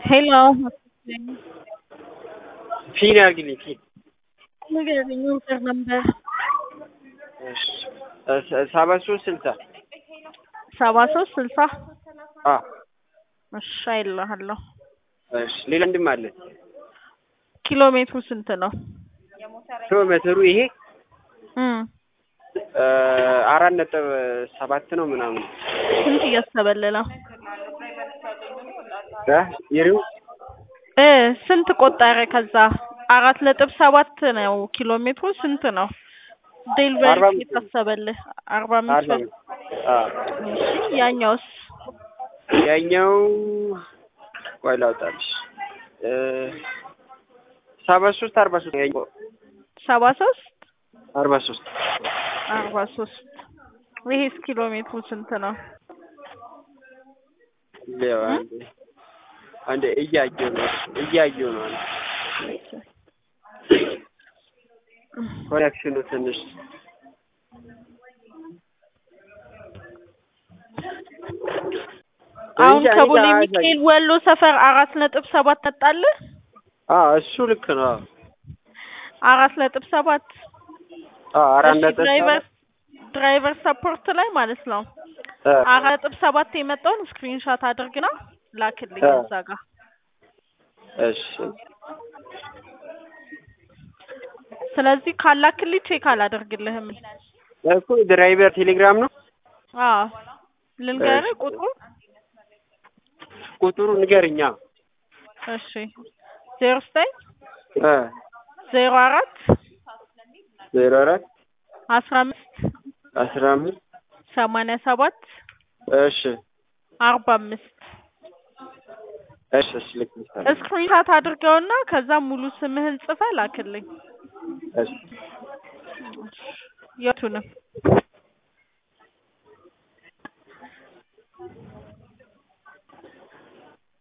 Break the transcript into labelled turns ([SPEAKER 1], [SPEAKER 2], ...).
[SPEAKER 1] ሄሎ
[SPEAKER 2] ፊን ያርግልኝ ፊን
[SPEAKER 1] ንገረኝ ኦርደር ነበር
[SPEAKER 2] ሰባ ሶስት ስልሳ
[SPEAKER 1] ሰባ ሶስት ስልሳ
[SPEAKER 2] አ
[SPEAKER 1] እሺ አይልሃለሁ
[SPEAKER 2] እሺ ሌላ ወንድም አለ
[SPEAKER 1] ኪሎ ሜትሩ ስንት ነው
[SPEAKER 2] ኪሎ ሜትሩ ይሄ
[SPEAKER 1] እም
[SPEAKER 2] አራት ነጥብ ሰባት ነው ምናምን
[SPEAKER 1] ስንት እያሰበልህ ነው
[SPEAKER 2] እ ይሪው
[SPEAKER 1] እ ስንት ቆጠረ ከዛ አራት ነጥብ ሰባት ነው ኪሎ ሜትሩ ስንት ነው
[SPEAKER 2] አርባ
[SPEAKER 1] ዴሊቨሪ
[SPEAKER 2] አምስት
[SPEAKER 1] የታሰበልህ አርባ አምስት
[SPEAKER 2] አርባ
[SPEAKER 1] ብር
[SPEAKER 2] አ
[SPEAKER 1] እሺ ያኛውስ
[SPEAKER 2] ያኛው ቆይ ላውጣልሽ እ ሰባ ሶስት አርባ ሶስት ያኛው
[SPEAKER 1] ሰባ ሶስት
[SPEAKER 2] አርባ ሶስት
[SPEAKER 1] አርባ ሶስት ይሄስ ኪሎ ሜትሩ ስንት ነው
[SPEAKER 2] ሌዋ አንዴ አንዴ እያየሁ ነው እያየሁ ነው አንዴ ኮኔክሽኑ ትንሽ
[SPEAKER 1] አሁን
[SPEAKER 2] እንጃ እኔ
[SPEAKER 1] ከቦሌ
[SPEAKER 2] ጋር
[SPEAKER 1] ሚካኤል ወሎ ሰፈር አራት ነጥብ ሰባት መጣልህ
[SPEAKER 2] አ እሱ ልክ ነው አዎ
[SPEAKER 1] አራት ነጥብ ሰባት
[SPEAKER 2] አዎ አራት
[SPEAKER 1] እሺ
[SPEAKER 2] ነጥብ
[SPEAKER 1] ድራይቨር
[SPEAKER 2] ሰባት
[SPEAKER 1] ድራይቨር ሰፖርት ላይ ማለት ነው
[SPEAKER 2] እ
[SPEAKER 1] አራት ነጥብ ሰባት የመጣውን ስክሪንሻት አድርግና ላክልኝ
[SPEAKER 2] እ
[SPEAKER 1] እዛ ጋር
[SPEAKER 2] እሺ
[SPEAKER 1] ስለዚህ ካላክልኝ ቼክ አላደርግልህም
[SPEAKER 2] እኮ ድራይቨር ቴሌግራም ነው
[SPEAKER 1] አዎ ልንገርህ
[SPEAKER 2] እሺ
[SPEAKER 1] ቁጥሩ
[SPEAKER 2] ቁጥሩ ንገርኛ
[SPEAKER 1] እሺ ዜሮ ዘጠኝ
[SPEAKER 2] እ
[SPEAKER 1] ዜሮ አራት
[SPEAKER 2] ዜሮ አራት
[SPEAKER 1] አስራ አምስት
[SPEAKER 2] አስራ አምስት
[SPEAKER 1] ሰማንያ ሰባት
[SPEAKER 2] እሺ
[SPEAKER 1] አርባ አምስት
[SPEAKER 2] እሺ እሺ ልክ ነሽ
[SPEAKER 1] ስክሪንሻት አድርገውና ከዛ ሙሉ ስምህን ጽፈህ ላክልኝ
[SPEAKER 2] እሺ
[SPEAKER 1] የቱንም